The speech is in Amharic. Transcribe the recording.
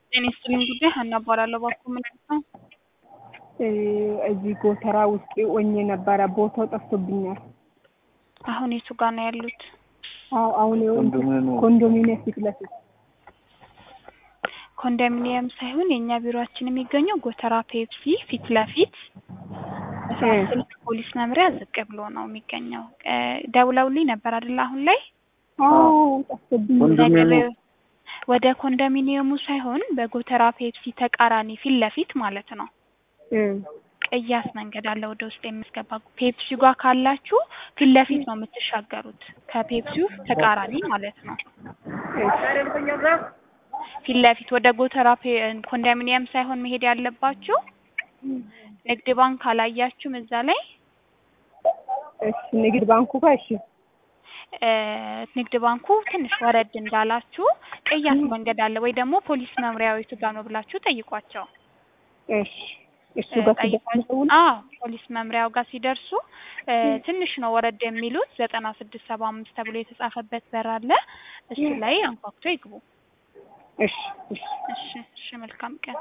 ጤና ይስጥልኝ ጉዳይ ሀና እባላለሁ። እባክዎ ምን ነው? እዚህ ጎተራ ውስጥ ሆኜ ነበረ ቦታው ጠፍቶብኛል። አሁን የቱ ጋር ነው ያሉት? አዎ አሁን ኮንዶሚኒየም ፊት ለፊት ኮንዶሚኒየም ሳይሆን የእኛ ቢሮአችን የሚገኘው ጎተራ ፔፕሲ ፊት ለፊት ስልክ ፖሊስ መምሪያ ዝቅ ብሎ ነው የሚገኘው። ደውለውልኝ ነበር አይደል? አሁን ላይ አዎ ጠፍቶብኛል። ነገር ወደ ኮንዶሚኒየሙ ሳይሆን በጎተራ ፔፕሲ ተቃራኒ ፊት ለፊት ማለት ነው። ቅያስ መንገድ አለ ወደ ውስጥ የሚያስገባ ፔፕሲ ጋር ካላችሁ ፊት ለፊት ነው የምትሻገሩት። ከፔፕሲው ተቃራኒ ማለት ነው። ፊት ለፊት ወደ ጎተራ ኮንዶሚኒየም ሳይሆን መሄድ ያለባችሁ ንግድ ባንክ አላያችሁም? እዛ ላይ እሺ፣ ንግድ ባንኩ ጋር እሺ፣ ንግድ ባንኩ ትንሽ ወረድ እንዳላችሁ ቅያስ መንገድ አለ ወይ ደግሞ ፖሊስ መምሪያው የቱ ጋር ነው ብላችሁ ጠይቋቸው። እሺ እሱ ጋር ጠይቋቸው። አዎ ፖሊስ መምሪያው ጋር ሲደርሱ ትንሽ ነው ወረድ የሚሉት ዘጠና ስድስት ሰባ አምስት ተብሎ የተጻፈበት በር አለ። እሱ ላይ አንኳኩቶ ይግቡ። እሺ እሺ እሺ እሺ፣ መልካም ቀን።